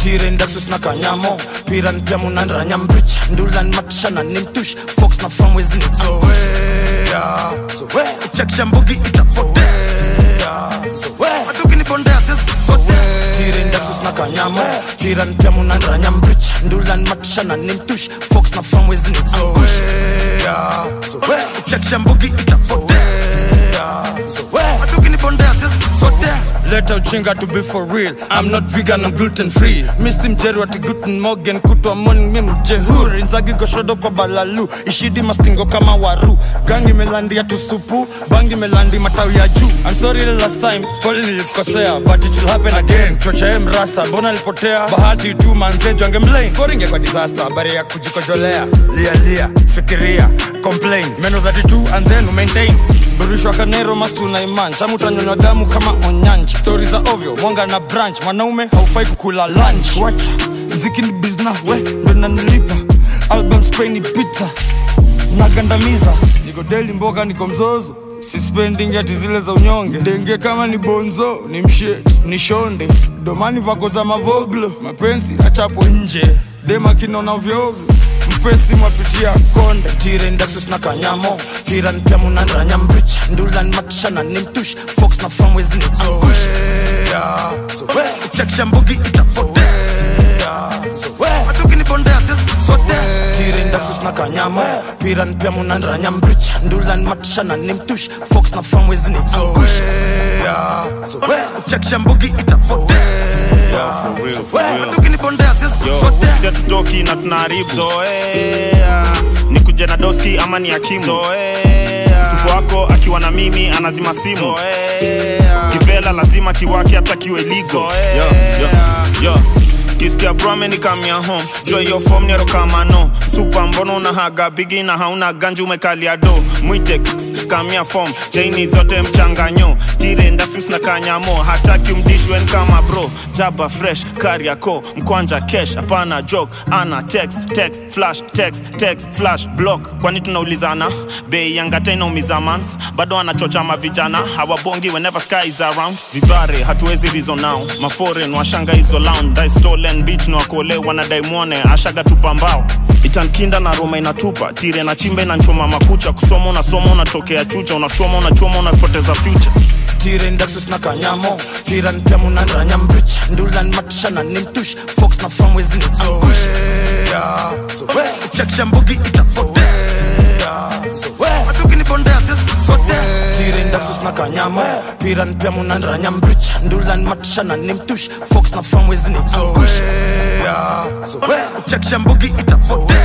tirendaksus na kanyamo piran pia munandranya mbricha ndulan matishana ni mtush fox na famwezini zoea zoea uchakisha mbugi itapotea zoea matukinibondea sisi sote tirendaksus na kanyamo piran pia munandranya mbricha ndulan matishana ni mtush fox na famwezini zoea zoea uchakisha mbugi itapotea zoea matukinibondea sisi sote leta uchinga to be for real i'm not vegan i'm gluten free misi mjeri wati guten morgan kutwa morning mi mjehuri nzagi goshodo kwa balalu ishidi mastingo kama waru gangi melandi tusupu bangi melandi matawi ya juu i'm sorry the last time pole nilikosea but it will happen again chochae mrasa mbona lipotea bahati tu manzejo angemlain koringe kwa disaster habari ya kujikojolea lia lia fikiria complain meno 32 and then maintain burishwa kanero mastu na iman chamutanyonywa damu kama onyanji stori za ovyo mwanga na branch mwanaume haufai kukula lunch wacha mziki ni bizna we ndo nanilipa album spray ni pizza nagandamiza niko deli mboka niko mzozo sispending ati zile za unyonge denge kama ni bonzo ni mshet ni shonde domani vako za mavoglo mapenzi achapo nje dema kinona vyovyo mpesi mwapitia konde tirendaksus na kanyamo piran pia munandranya mbricha ndulan matishana ni mtush fox na famwezini zoea zoea uchakisha mbugi itapotea zoea matukinibondea sisi sote tirendaksus na kanyamo piran pia munandranya mbricha ndulan matishana ni mtush fox na famwezini zoea zoea uchakisha mbugi itapotea zoea matukinibondea sisi sote si hatutoki na tunaharibu zoea ni kuja na doski ama ni akimu zoea supu wako akiwa na mimi anazima simu zoea kivela lazima kiwake hata kiwe ligo yo, yo, yo. kisikia brame ni kamia home jo hiyo fom nero kama no supa mbono unahaga bigi na hauna ganji umekalia do mwite kss, kamia fom jaini zote mchanganyo tire ndasus na kanyamo hataki umdishwen kama bro jaba fresh kariako mkwanja kesh hapana joke ana text text flash text text flash block kwani tunaulizana bei yangata inaumiza mans bado anachocha mavijana hawabongi whenever sky is around vivare hatuwezi rizo nao maforen washanga hizo lounge dai stolen beach na wakole wanadai mwone ashaga tupa mbao itankinda na roma inatupa tire na chimbe na nchoma makucha kusoma unasoma unatokea chucha unachoma unachoma unapoteza future tirendaksus na kanyamo piran pia munandranya mbricha ndulan matishana ni mtush fox na famwezini zoea zoea uchakisha mbugi itapotea zoea matukinibondea sisi sote tirendaksus na kanyamo piran pia munandranya mbricha ndulan matishana ni mtush fox na famwezini zoea zoea uchakisha mbugi itapotea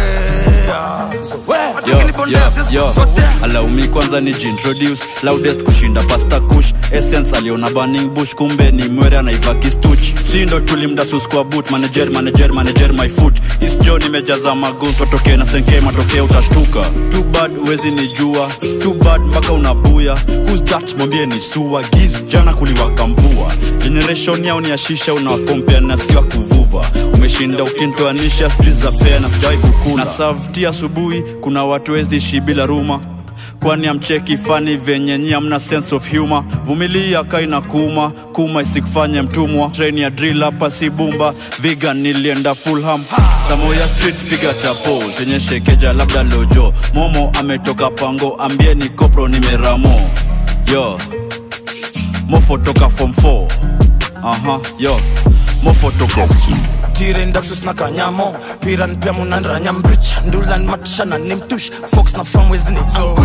zoea matukinibondea sisi sote alaumi kwanza ni jintroduce loudest kushinda pasta kush essence aliona burning bush kumbe ni mwere anaiva kistuch si ndo tulimdasus kwa boot manager manager manager my foot isjo nimejaza maguns watokee na senke matokeo utashtuka too bad wezi ni jua too bad mpaka unabuya who's that mwambie ni sua giz jana kuliwaka mvua generation yao ni ashisha unawakompea na siwa kuvuva umeshinda ukintoanisha street za fea na sijawai kukula na savti asubuhi kuna watu wezi ishi bila ruma kwani amcheki fani venye nyi amna sense of humor vumilia kaina kuma kuma isikufanye mtumwa train ya drill hapa si bumba vegan nilienda fulham samoya street piga tapo zenye shekeja labda lojo momo ametoka pango ambieni kopro nimeramo yo mofo toka form 4 aha yo mofo toka tirendaksus na kanyamo piran pia munandranya mbricha ndulan matishana ni mtush fox na famwezini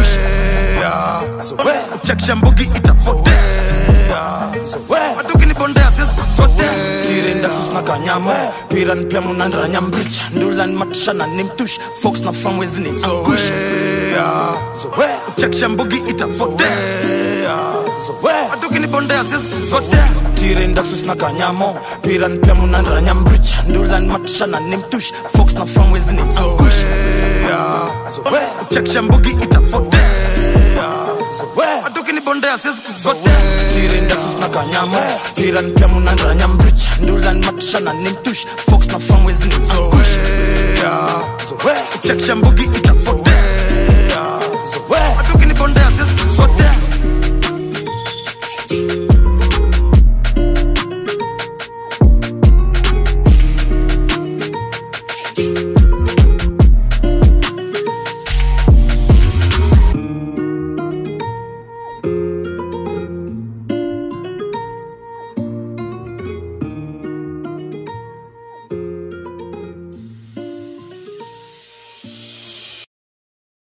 zoea zoea uchakisha mbugi itapotea zoea matukinibondea sisi sote tirendaksus na kanyamo piran pia munandranya mbricha ndulan matishana ni mtush fox na famwezini zoea zoea uchakisha mbugi itapotea zoea matukinibondea sisi sote tirendaksus na kanyamo piran pia munandranya mbricha ndulan matishana ni mtush fox na famwezini zoea zoea uchakisha mbugi itapotea zoea matukinibondea sisi sote tirendaksus na kanyamo piran pia munandranya mbricha ndulan matishana ni mtush fox na famwezini zoea zoea uchakisha mbugi itapotea